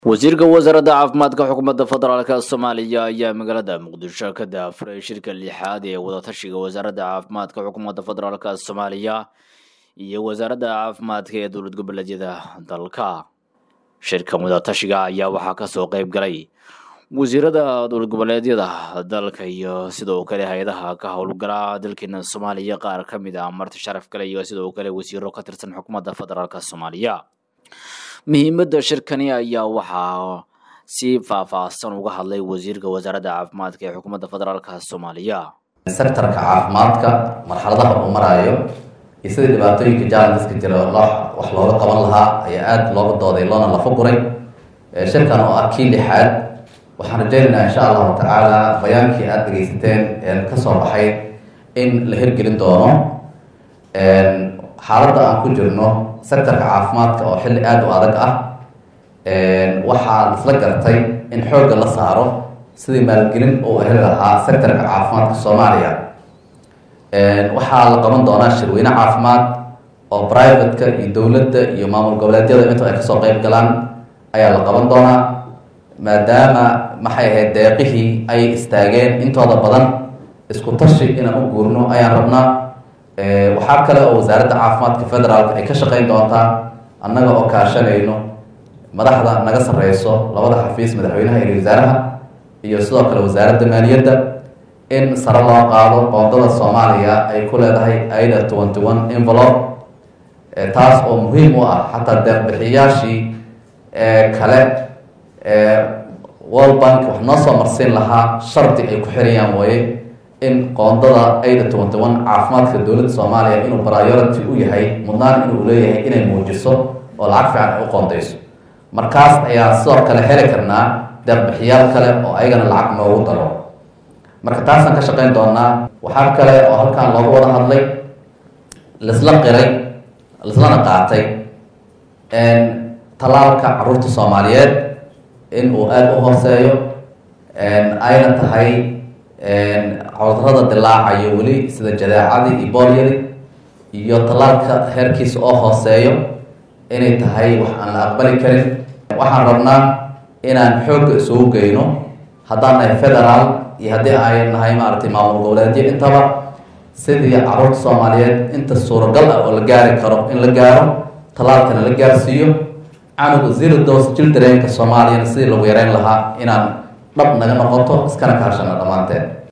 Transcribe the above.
wasiirka wasaaradda caafimaadka xukuumadda federaalk soomaaliya ayaa magaalada muqdisho ka daafuray shirka lixaad ee wadatashiga wasaaradda caafimaadka xukuumadda federaalk soomaaliya iyo wasaaradda caafimaadka ee dowlad goboleedyada dalka shirkan wadatashiga ayaa waxaa kasoo qeyb galay wasiirada dowlad goboleedyada dalka iyo sidoo kale hay-adaha ka howlgala dalkeena soomaaliya qaar ka mid ah marti sharaf kale iyo sidoo kale wasiiro ka tirsan xukuumadda federaalk soomaaliya muhiimadda shirkani ayaa waxaa si faahfaahsan uga hadlay wasiirka wasaaradda caafimaadka ee xukuumadda federaalk soomaaliya sektarka caafimaadka marxaladaha uu maraayo iyo sidii dhibaatooyinka jalandiska jira loo wax looga qaban lahaa ayaa aada looga dooday loona lafa guray shirkan oo ah kii lixaad waxaan rajaynaynaa insha allahu tacaala bayaankii aada dhegeysateen kasoo baxay in la hirgelin doono xaaladda aan ku jirno sectorka caafimaadka oo xilli aada u adag ah waxaa isla gartay in xoogga la saaro sidii maalgelin uu heli lahaa sectorka caafimaadka soomaaliya waxaa la qaban doonaa shirweyne caafimaad oo private-ka iyo dowladda iyo maamul goboleedyada inta ay kasoo qeyb galaan ayaa la qaban doonaa maadaama maxay ahayd deeqihii ay istaageen intooda badan isku tashi inaan u guurno ayaan rabnaa waxaa kale oo wasaaradda caafimaadka federaalka ay ka shaqeyn doontaa annaga oo kaashanayno madaxda naga sareyso labada xafiis madaxweynaha iyo wasaaraha iyo sidoo kale wasaaradda maaliyadda in sare loo qaado qoondada soomaaliya ay ku leedahay aida twenty one envelope taas oo muhiim u ah xataa deeqbixiyaashii kale world bank wax noo soo marsiin lahaa shardi ay ku xirayaan waye in qoondada aida twenty one caafimaadka dowladda soomaaliya inuu priority u yahay mudnaan inuu leeyahay inay muujiso oo lacag fiican ay u qoondeyso markaas ayaa sidoo kale heli karnaa deeqbixiyaal kale oo ayagana lacag noogu daro marka taasaan ka shaqeyn doonaa waxaa kale oo halkan looga wada hadlay laisla qiray laislana qaatay talaalka caruurta soomaaliyeed in uu aada u hooseeyo ayna tahay cudurada dilaacayo weli sida jadeecadii iyo boolyadi iyo tallaalka heerkiisa oo hooseeyo inay tahay wax aan la aqbali karin waxaan rabnaa inaan xoogga isugu geyno haddaan nahay federaal iyo haddii ay nahay maaragtay maamul goboleedyo intaba sidii caruurta soomaaliyeed inta suuragal ah oo la gaari karo in la gaaro tallaalkana la gaarsiiyo canuga zero dos childrenka soomaaliyana sidii lagu yareyn lahaa inaan dhab naga noqoto iskana kaashano dhammaanteen